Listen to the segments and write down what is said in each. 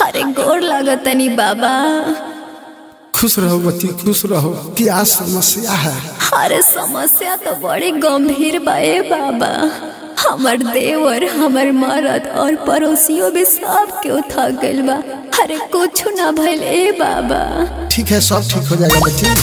अरे गोर लागतनी बाबा खुश रहो बच्ची खुश रहो क्या समस्या है अरे समस्या तो बड़ी गंभीर बा ए बाबा हमर देवर हमर मरद और पड़ोसियों भी सब के थक गइल बा अरे कुछ ना भइल ए बाबा ठीक है सब ठीक हो जाएगा बच्ची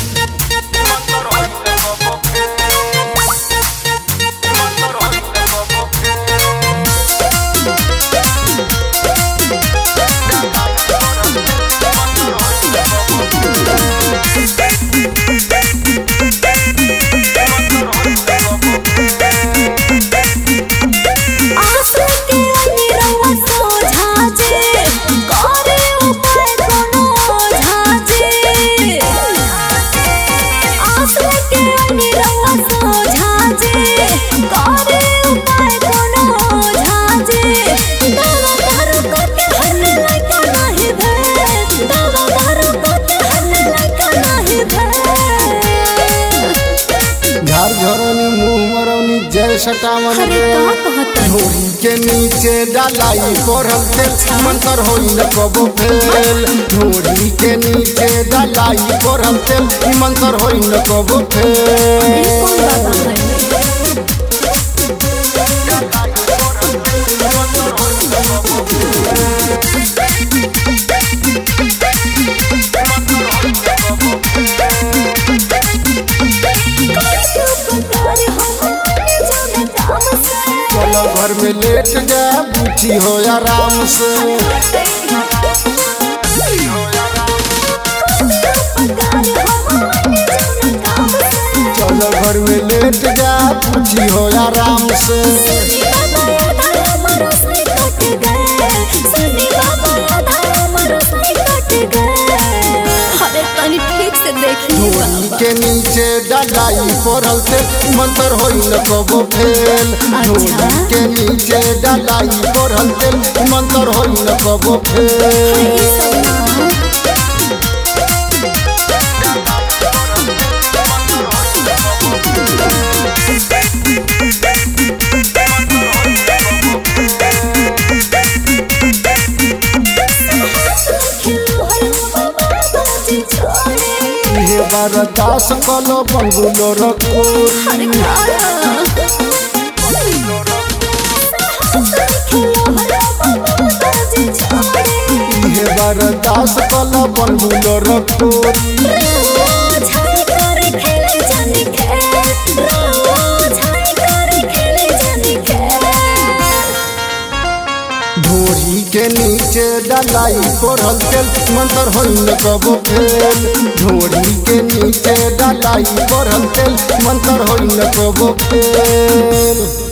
आंसू के निरवा सोझा जे करे उपाय कोनो ओझा जे आंसू के निरवा सोझा जे करे उपाय कोनो ओझा जे दावा दारू करके हन लइका नाही भे दावा दारू करके हन लइका नाही भे झार झरौनी मुंह मरौनी जय सटावन अरे का कहता ढोरी के नीचे डालाई पढ़ल तेल मंतर होई न कबो फेल ढोरी के नीचे डालाई पढ़ल तेल मंतर होई न कबो फेल कौन बाबा है चलो घर में लेट जा बूची हो आराम से चलो घर में लेट जा बूची हो आराम से अरे तनी ठीक से देखी ढोरी के नीचे डालाई पढ़ल तेल मंतर होई न कबो फेल ढोरी के नीचे डालाई पढ़ल तेल मंतर होई न कबो फेल ये बार दास कलो बंगुलो रखोरी ये बार दास कलो बंगुलो रखोरी ढोरी के नीचे डालाई पढ़ल तेल मंतर होई न कबो फेल ढोरी के नीचे डालाई पढ़ल तेल मंतर होई न कबो फेल